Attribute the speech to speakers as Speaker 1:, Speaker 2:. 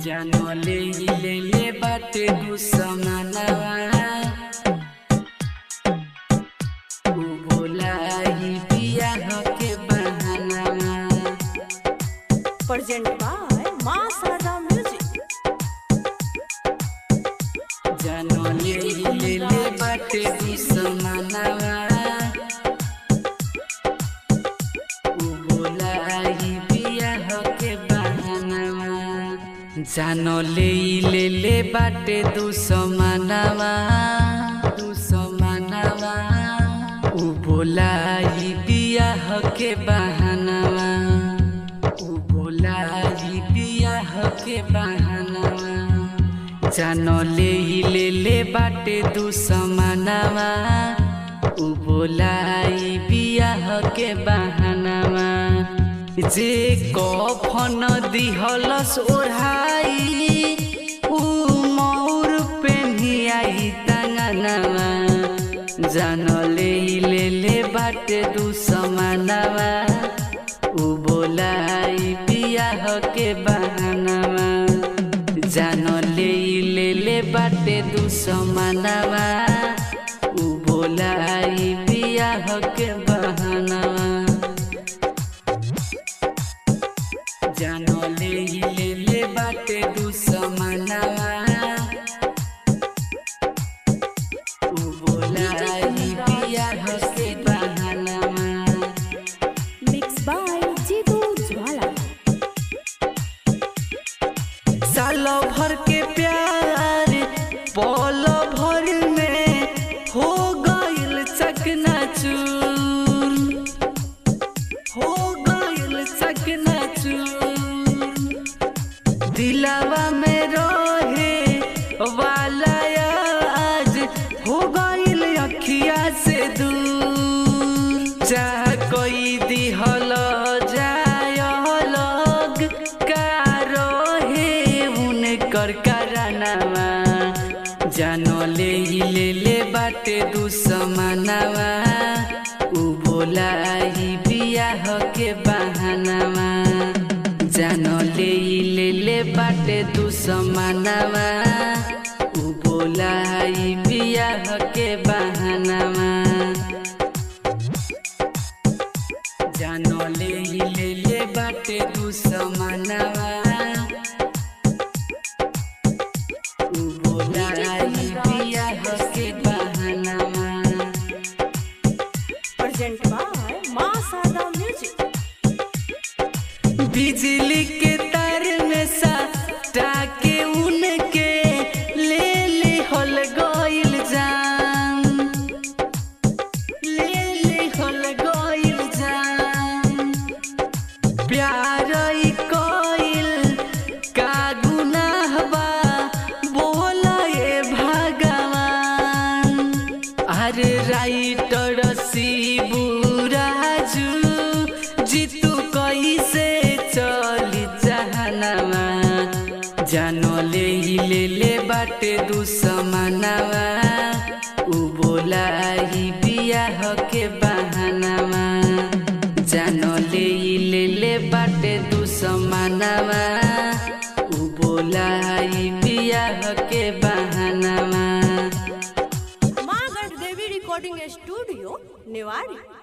Speaker 1: जानले ले ले बाटे दुश्मनवा उ बोलाई बियाह के बहानवा
Speaker 2: Present by Ma Sada Music.
Speaker 1: जानले ले ले बाटे दुश्मनवा उ बोलाई बियाह के बहानवा जानले ले ले बाटे दुश्मनवा दुश्मनवा उ बोलाई बियाह के बहानवा उ बोलाई बियाह के बहानवा जानले ले ले बाटे दुश्मनवा उ बोलाई बियाह के बहानवा जे कफन दिहलस ओढ़ाई उ मौर पेन्हियाई तंगनवा जानले ले ले बाटे दुश्मनवा उ बोलाई बियाह के बहानवा जानले ले ले बाटे दुश्मनवा उ बोलाई बियाह के बहानवा जानले ले ले बाटे दुश्मनवा उ बोलाई बियाह के बहानवा
Speaker 2: Mixed by Jitu Jwala.
Speaker 1: साल भर के प्यार पल भर में हो गइल चकनाचूर हो गइल चकनाचूर दिलावा में रहे वाला आज हो गइल अखिया से दूर चाह कोई दिहल जाय लग का रहे उनकर करानवा जानले ले ले बाटे दुश्मनवा उ बोलाई बियाह के बहानवा जानले ले ले बाटे दुश्मनवा उ बोलाई बियाह के बहानवा जानले ले ले बाटे दुश्मनवा उ बोलाई बियाह के बहानवा
Speaker 2: Present by Ma Sada Music.
Speaker 1: बिजली के तार में साटा के उनके ले ले हल गइल जान ले ले हल गइल जान प्यार ई कइल का गुनाह बा बोला ए भगवान अरे राइटर शिबू राजू जीतू कैसे चली जहनवा जानले ले ले बाटे दुश्मनवा उ बोलाई बियाह के बहानवा जानले ले ले बाटे दुश्मनवा उ बोलाई बियाह के बहानवा
Speaker 2: Ma Devi Recording Studio, Newari.